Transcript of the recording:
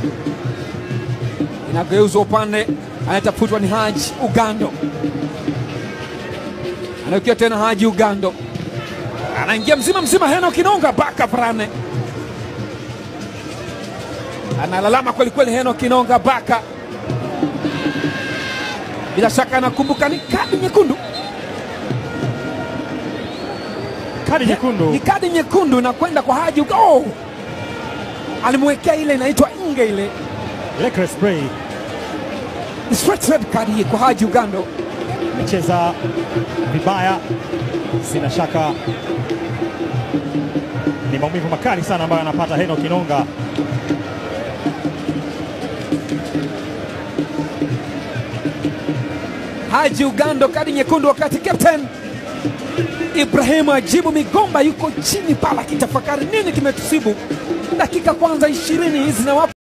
inageuzwa upande, anatafutwa ni Haji Ugando, anaokia tena Haji Ugando, anaingia mzima mzima, Heno Kinonga baka Frane analalama kwelikweli, Heno Kinonga baka, bila shaka anakumbuka ni kadi nyekundu Kadi nyekundu ni kadi nyekundu na kwenda kwa Haji Uga- oh! alimwekea ile inaitwa nge ile reckless play, Ni straight red card hii kwa Haji Ugando. amecheza vibaya, sina shaka ni maumivu makali sana ambayo anapata Heno Kinonga. Haji Ugando kadi nyekundu, wakati captain Ibrahimu Ajibu Migomba yuko chini pala akitafakari nini kimetusibu. Dakika kwanza ishirini hizi na